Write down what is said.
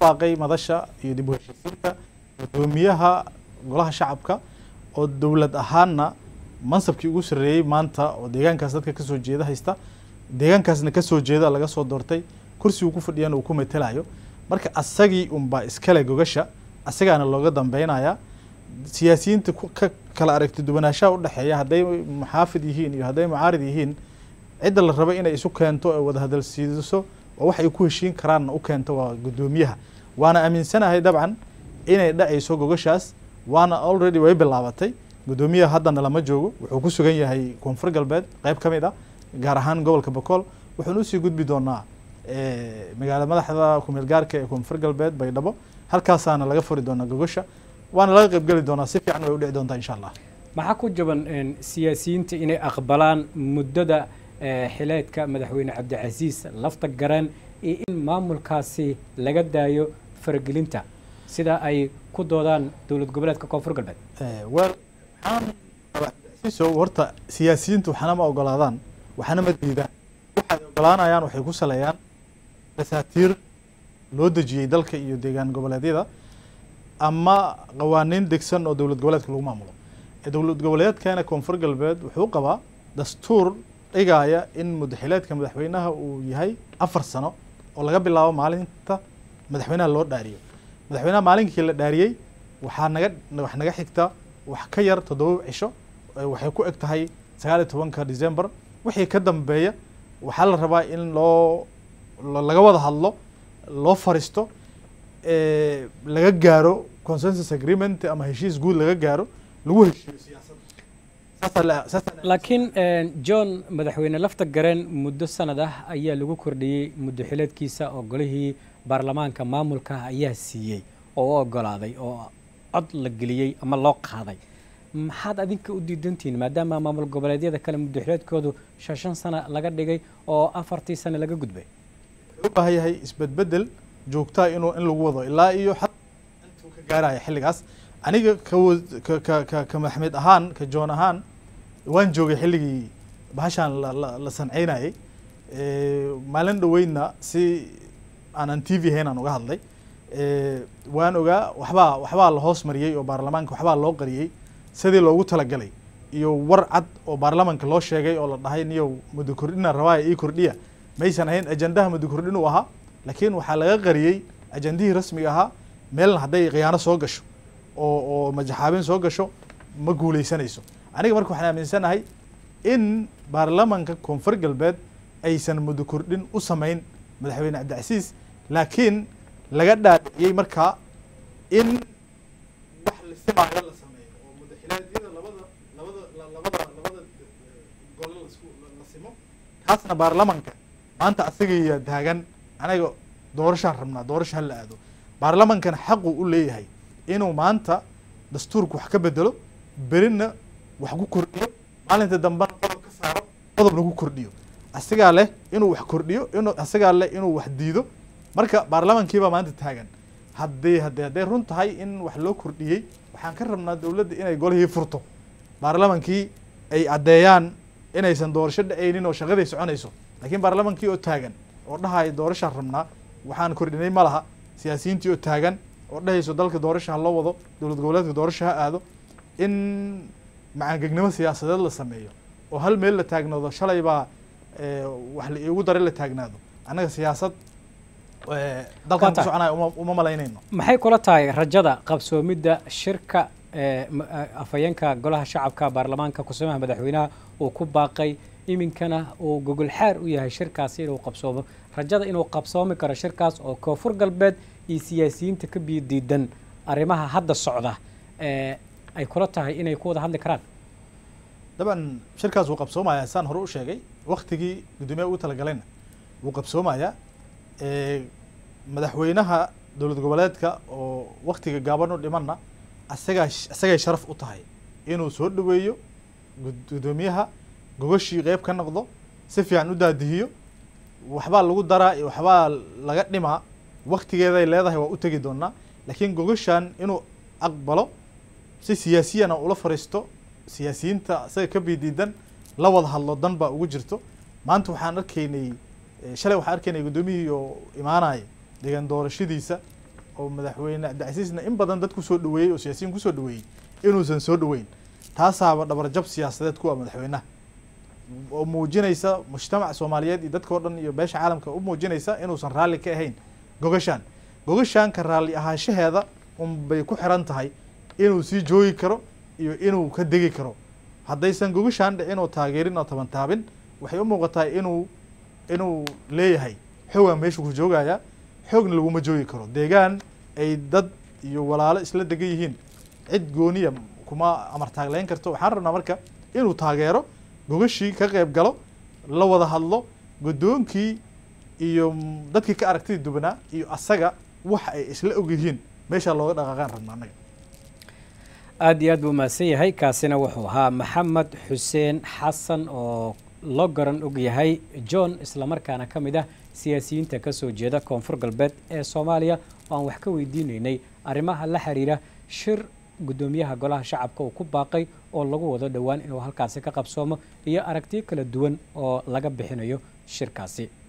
baaqay madasha iyo dib u heshiisiinta gudoomiyaha golaha shacabka oo dowlad ahaanna mansabkii ugu sarreeyey maanta oo deegaankaas dadka kasoo jeeda haysta deegaankaasna kasoo jeeda laga soo doortay kursigu ku fadhiyana uu ku matelayo marka asagii unbaa iskale gogasha asagaana looga dambeynaya siyaasiyiinta ka kala aragti duwanaanshaha udhexeeya hadday muxaafid yihiin iyo hadday mucaarid yihiin cidda la raba inay isu keento ee wada hadal siidiso oo wax ay ku heshiin karaanna u keento waa guddoomiyaha waana aaminsanahay dabcan inay dhacayso gogashaas waana already way bilaabatay guddoomiyaha haddana lama joogo wuxuu ku sugan yahay koonfur galbeed qeyb ka mid ah gaar ahaan gobolka bokool wuxuuna usii gudbi doonaa magaala madaxda kumeel gaarka ee koonfur galbeed baydhabo halkaasaana laga furi doonaa gogasha waana laga qeybgeli doonaa si fiican way u dhici doontaa insha allah maxaa ku jaban siyaasiyiinta inay aqbalaan muddada xileedka madaxweyne cabdicasiis lafta garan iyo in maamulkaasi laga daayo faragelinta sida ay ku doodaan dowlad goboleedka koonfur galbeed wel waxaan cabdicasiisow horta siyaasiyiintu waxna ma ogolaadaan waxna ma diidaan waxay ogolaanayaan waxay ku saleeyaan dasaatiir loo dejiyey dalka iyo deegaan goboleedyada ama qawaaniin degsan oo dowlad goboleedka lagu maamulo dowlad goboleedkana koonfur galbeed wuxuu qabaa dastuur dhigaya in mudaxileedka madaxweynaha uu yahay afar sano oo laga bilaabo maalinta madaxweynaha loo dhaariyo madaxweynaha maalinkii la dhaariyey waxaa naga wax naga xigta wax ka yar toddoba cisho waxay ku eg tahay sagaal iyo tobanka december wixii ka dambeeya waxaa la rabaa in loo laga wada hadlo loo fariisto laga gaaro consensus agreement ama heshiis guud laga gaaro lagu heshiiyo siyaasadda laakiin john madaxweyne lafta gareen muddo sanad ah ayaa lagu kordhiyey muddo xileedkiisa oo golihii baarlamaanka maamulka ayaa siiyey oo u ogolaaday oo cod la geliyey ama loo qaaday maxaad adinka u diidantihiin maadaama maamul goboleedyada kale muddo xileedkoodu shan shan sano laga dhigay oo afartii sano laga gudbay wuxuu u baahan yahay isbedbedel joogtaa inuu in lagu wado ilaa iyo xad intuu ka gaaraya xilligaas aniga ka ka ka ka maxmed ahaan ka joon ahaan waan joogay xilligii bahashaan la sanceynayay maalin dhaweydna si aanan t v hayn aan uga hadlay waan ogaa waxbaa waxbaa la hoos mariyey oo baarlamaanka waxbaa loo qariyey sidii loogu talagalay iyo war cad oo baarlamaanka loo sheegay oo la dhahay niyow muddo kordhina rabaaya ii kordhiya maysan ahayn ajandaha muddo kordhin uu ahaa laakiin waxaa laga qariyey ajandihii rasmiga ahaa meelna hadday khiyaano soo gasho oo oo majaxaabin soo gasho ma guuleysanayso aniga marka waxaan aaminsanahay in baarlamaanka koonfur galbeed aysan muddo kordhin u samayn madaxweyne cabdicasiis laakiin laga dhaadhiciyey markaa in wax la simaayo la sameeyo oo mudaxilaadyada labada labada labada labada gole lasku la simo kaasna baarlamaanka maanta asagaya taagan anaga doorashaan rabnaa doorasha hala aado baarlamaankana xaqu u leeyahay inuu maanta dastuurka wax ka bedelo berina wax ku kordhiyo maalinta dambena qodob ka saaro qodob lagu kordhiyo asigaa leh inuu wax kordhiyo inuu asigaa leh inuu wax diido marka baarlamankiibaa maanta taagan haddii haddii hadday run tahay in wax loo kordhiyey waxaan ka rabnaa dowladda inay golihii furto baarlamankii ay caddeeyaan inaysan doorasho dhacaynin oo shaqaday soconayso laakiin baarlamankii oo taagan oo dhahaya doorashaan rabnaa waxaan kordhinay ma laha siyaasiyiintii oo taagan oo dhahayso dalka doorasha ha loo wado dowlad goboleedka doorasha ha aado in macaangegnimo siyaasadeed la sameeyo oo hal meel la taagnaado shalay baa wax la iigu daray la taagnaado annaga siyaasad dalkan ku soconaya uma uma malaynayno maxay kula tahay rajada qabsoomidda shirka afhayeenka golaha shacabka baarlamaanka kusumaha madaxweynaha uu ku baaqay iminkana uu gogol xaar u yahay shirkaasi inuu qabsoomo rajada inuu qabsoomi karo shirkaas oo koonfur galbeed iyo siyaasiyiinta ka biyo diidan arrimaha hadda socda ay kula tahay inay ku wada hadli karaan daban shirkaas wuu qabsoomayaa saan hore u sheegay waktigii guddoomiyaha ugu talagalayna wuu qabsoomayaa madaxweynaha dowlad goboleedka oo waktiga gaaban u dhimanna asagaa asagay sharaf u tahay inuu soo dhaweeyo guddoomiyaha gogashii qeyb ka noqdo si fiican u daadihiyo waxbaa lagu daraa iyo waxbaa laga dhimaa waktigeeday leedahay waa u tegi doonaa laakiin gogashan inuu aqbalo si siyaasiyana ula fariisto siyaasiyiinta isaga ka bidiidan la wada hadlo dan baa ugu jirto maanta waxaan arkaynay shalay waxaan arkaynay guddoomiyihii oo imaanaya deegaan doorashadiisa oo madaxweyne cabdicasiisna in badan dad kusoo dhaweeyey oo siyaasiyiin kusoo dhaweeyey inuusan soo dhaweyn taasaaba dhabarjab siyaasadeed ku ah madaxweynaha oo muujinaysa mujtamac soomaaliyeed iyo dadka o dhan iyo beesha caalamka u muujinaysa inuusan raalli ka ahayn gogashaan gogashaan ka raalli ahaanshaheeda unbay ku xiran tahay inuu sii joogi karo iyo inuu ka degi karo haddaysan gogashaan dhicin oo taageerin oo taban taabin waxay u muuqataa inuu inuu leeyahay xoogaan meeshu ku joogaya xoogna laguma joogi karo deegaan ay dad iyo walaalo isla degan yihiin cid gooniya kuma amar taagleyn karto waxaan rabnaa marka inuu taageero gogashii ka qayb galo la wada hadlo guddoonkii iyo dadkii ka aragtida dubanaa iyo asaga wax ay isla og yihiin meeshaa looga dhaqaaqaan rabna annaga aad iyo aad buu mahadsan yahay kaasina wuxuu ahaa maxamed xuseen xasan oo loo garan og yahay john islamarkaana ka mid ah siyaasiyiinta ka soo jeeda koonfur galbeed ee soomaaliya oo aan wax ka weydiinaynay arrimaha la xiriira shir guddoomiyaha golaha shacabka uu ku baaqay oo lagu wado dhowaan inuu halkaasi ka qabsoomo iyo aragtiyo kala duwan oo laga bixinayo shirkaasi